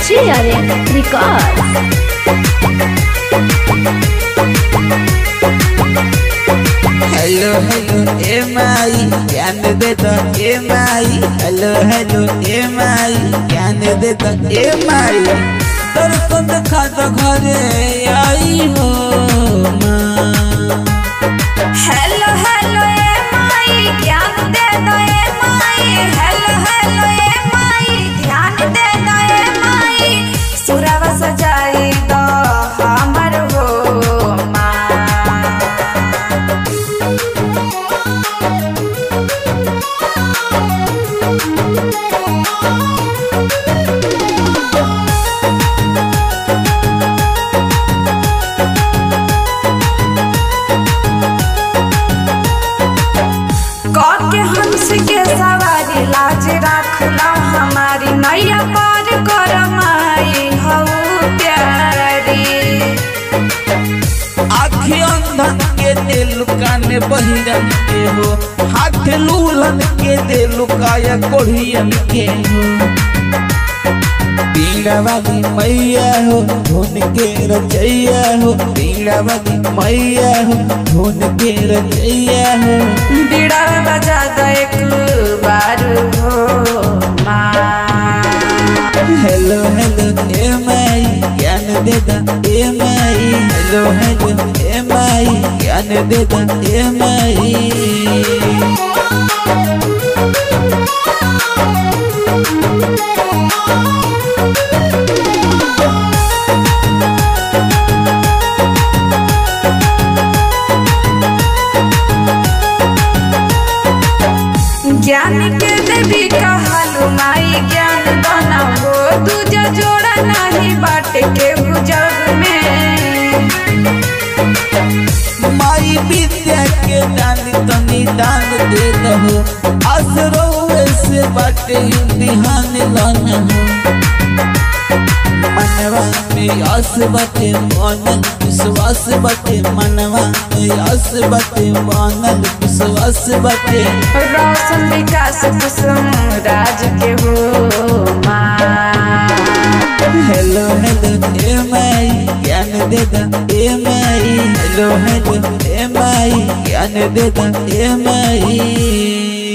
JRM Records. Hello hello ए माई ज्ञान दे दो ए माई हेलो हेलो ए माई ज्ञान दे दो ए माई दर्शन देखा तो घरे आई हो माँ हेलो हेलो ए माई ज्ञान दे दो ए माई हेलो हेलो ए माई ध्यान दे दो ए माई सुरवा सजाई दो हमर हो माँ के हंस के सवारी लाज रखला हमारी नैया पार कर माई हऊ प्यारी आखी अंधन के दिल कान बहिरन के हो हाथ लूलन के दिल काया कोढ़ियन के हो पीड़ा वाली मैया हो धुन के रचैया हो पीड़ा वाली मैया हो धुन के रचैया हो बीड़ा बजा दो एक बार हो माँ हेलो हेलो ए माई ज्ञान दे दा ए माई हेलो हेलो ए माई ज्ञान दे दा ए माई ज्ञान के देवी कहलू माई ज्ञान बना हो दूजा जोड़ा नहीं बाटे के जग में माई विद्या के दान तनी दान दे दहो असरो से बाटे इम्तिहान लाना हो मनवा में आस बाटे मानल विश्वास बाटे मनवा में आस बाटे मानल विश्वास बाटे रोशन विकास कुसुम राज के हो माँ हेलो हेलो ए माई ज्ञान दे दा ए माई हेलो हेलो ए माई ज्ञान दे दा ए माई